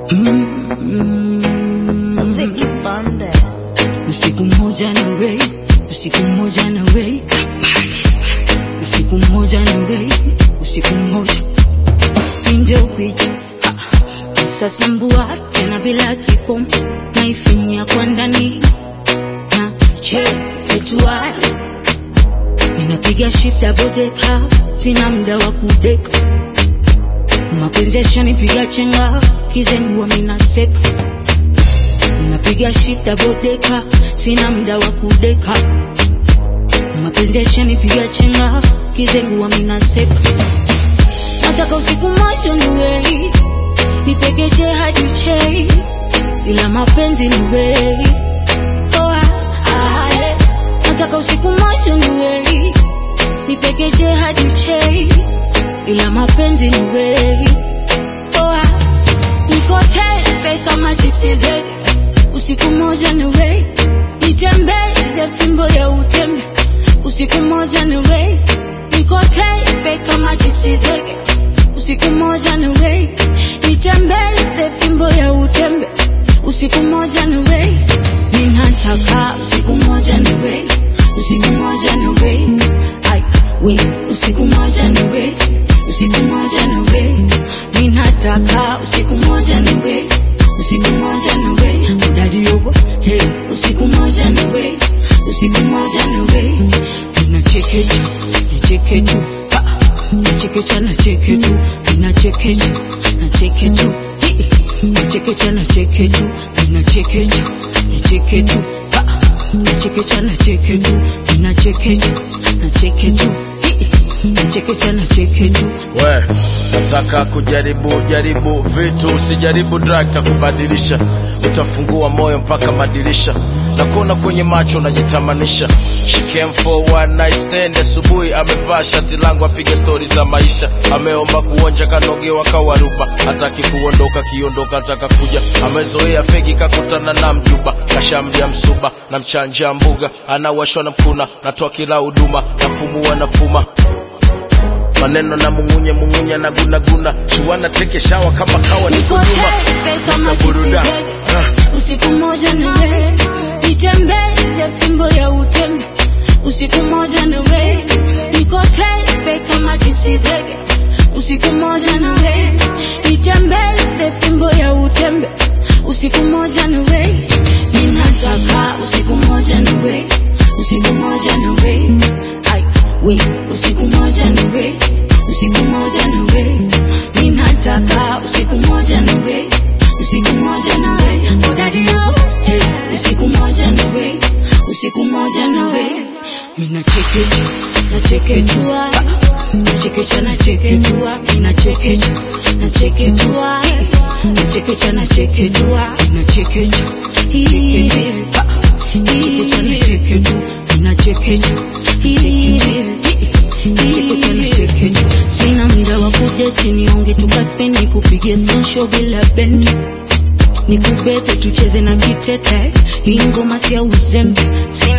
Mm. Vicky Bandes. Usiku mmoja na wewe, usiku mmoja na wewe, usiku mmoja na wewe, usiku mmoja ndio picha sasa mbua tena bila kikomo naifinyia kwa ndani na che ketua ninapiga shift double decker sina muda wa kudeka mapenzi yashanipiga chenga kizengua mina sepa napiga shift double decker sina muda wa kudeka mapenzi yashanipiga chenga kizengua mina sepa nataka usiku moja niwei nipegeje hadi chei ila mapenzi niwei oh, ah, ah, eh. nataka usiku moja niwei nipegeje hadi chei ila mapenzi niwei oh, ah. niko tepe kama chipsi zege usiku moja niwei nitembeze fimbo ya utembe usiku moja niwei niko tepe kama chipsi zege usiku moja niwei nitembeze fimbo ya utembe usiku moja niwei ninataka usiku moja niwei usiku moja niwei ai we usiku moja niwei usiku moja niwei ninataka usiku moja niwei usiku moja niwei udadi yogo hey usiku moja niwei usiku moja niwei ninachekecha nichekechu nachekecha nachekechu ninachekecha nachekechu nachekecha nachekechu ninachekecha nachekechu nachekecha nachekechu ninachekecha nachekechu nachekecha nachekechu we nataka kujaribu jaribu vitu usijaribu drug takubadilisha utafungua moyo mpaka madirisha na kuona kwenye macho unajitamanisha She came for one night stand asubuhi amevaa shati langu apiga stori za maisha ameomba kuonja kanogewa kawaruba hataki kuondoka kiondoka ataka kuja amezoea fegi kakutana na mjuba kashamdia msuba na mchanja mbuga anawashwa na mkuna natoa kila huduma nafumua nafuma maneno na mungunye mungunye na gunaguna shuana teke shawa kama kawa niko niko nyuma tepe kama Mr. chipsi Buruda. zege Ah. usiku moja niwe nitembeze fimbo ya utembe usiku moja niwe niko tepe kama chipsi zege usiku moja niwe nitembeze fimbo ya utembe usiku moja niwe ninataka usiku moja niwe usiku moja niwe ai we usiku moja niwe usiku moja niwe ninataka usiku moja niwe usiku moja nawe odadio hey, usiku moja nawe usiku moja nawe ninachekecha nachekechua nachekecha nachekechua ninachekecha nachekechua nachekecha nachekechua ninachekecha nachekecha nachekechu ninachekecha nachekecha nachekechu sina muda wa kudeti nionge tukaspendi kupige sosho bila bendi nikubebe tucheze na kitete hii ngoma sia uzembe sina